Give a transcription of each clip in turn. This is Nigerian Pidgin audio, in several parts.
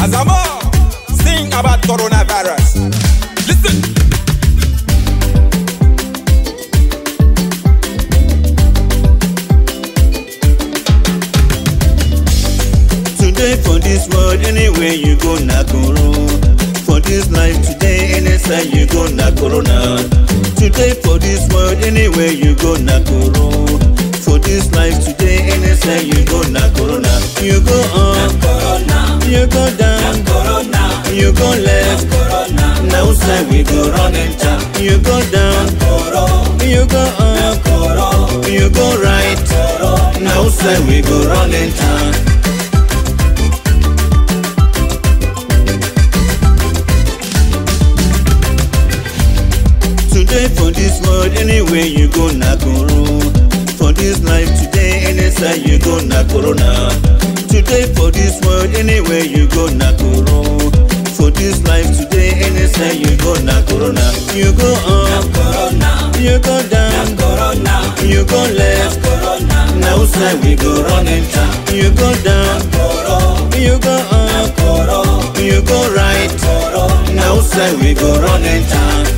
Azamo, sing about coronavirus. Listen. Today for this world, anywhere you go, na koro. For this life today, anytime you go, na corona. Today for this world, anywhere you go, na koro. For this life today, anytime you go, na corona. You go up, you go down, you go left. Now side we go run enter. You go down, you go up, you go right. Now side we go run enter. Today for this world, anywhere you go, na koro. For this life today, anytime you go, na corona. Today for this world, anywhere you go, na koro. For this life today, anytime you go, na corona. You go up, you go down, you go left. Now side we go run enter. You go down, you go up, you go right. Now side we go run enter.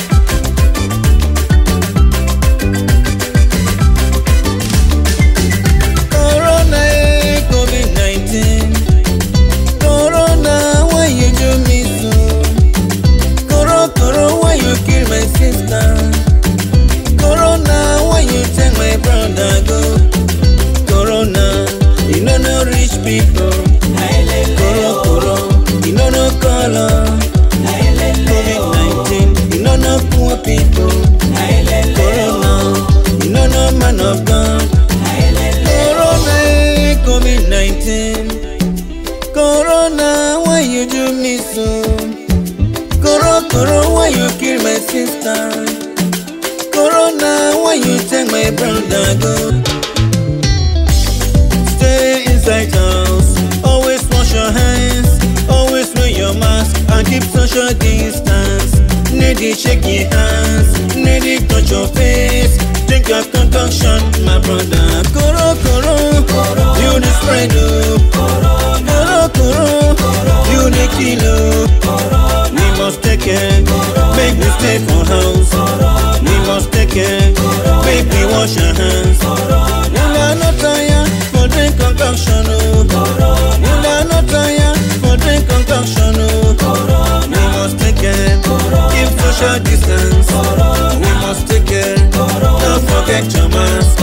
Corona, eh, COVID-19. Corona, why you do me so? Coro, coro, why you kill my sister? Corona, why you take my brother go? Corona, you know no rich people. Coro, coro, you know no color. COVID-19, you know no poor people. Corona, you know no man of God. Corona, eh, COVID-19. Corona, why you do me so? Coro, coro, why you kill my sister? Corona, why you take my brother go? Stay inside house, always wash your hands, always wear your mask and keep social distance. Needy shake your hands, needy touch your face. Drink your concoction, my brother. Koro koro, you the spread oh. Koro koro, you the kilo. We must take care, make we stay for house. We must take care, make we wash our hands. You are not tired for drink concoction oh. You are not tired for drink concoction oh. We must take care, keep social distance. We must take care, don't forget your mask.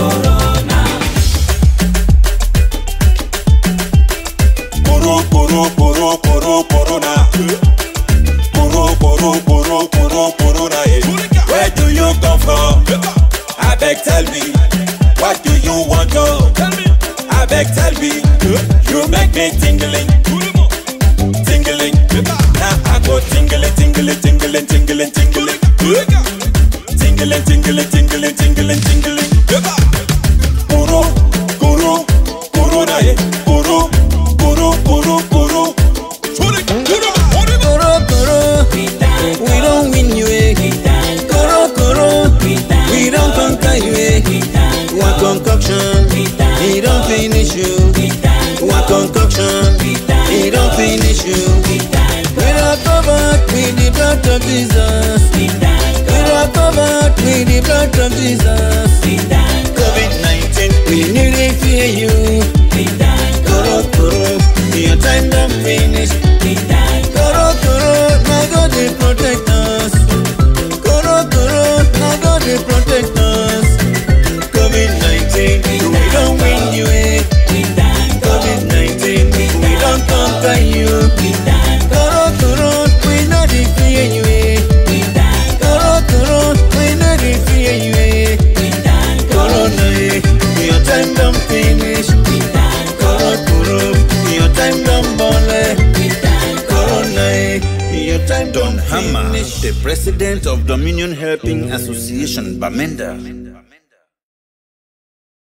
Koro, koro, koro, koro, corona. Koro, koro, koro, koro, corona. eh. Where do you come from? I beg, tell me. What do you want to? I beg, tell me. You make me tingling. Tingling. Now I go tingling, tingling, tingling, tingling, tingling. Tingling, tingling, tingling, tingling, tingling. Koro, koro, corona. eh. Koro, koro, koro, koro. Koro koro, we don't win you eh. Koro koro, we don't conquer you eh. One concoction, he don't finish you. One concoction, he don't finish you. We are covered with the blood of Jesus. We are covered with the blood of Jesus. COVID-19, we nearly fear you. Koro koro, your time don't finish. Koro koro, now God dey protect us. Koro koro, now God dey protect us. COVID-19, we don't win you eh. COVID-19, we don't conquer you. Koro koro, we no dey fear you eh. Koro koro, we no dey fear you eh. Corona eh, your time don't finish. Koro koro, your time don't bole. Corona eh, your time Don don't Hammer, finish. the president of Dominion Helping Association, Bamenda.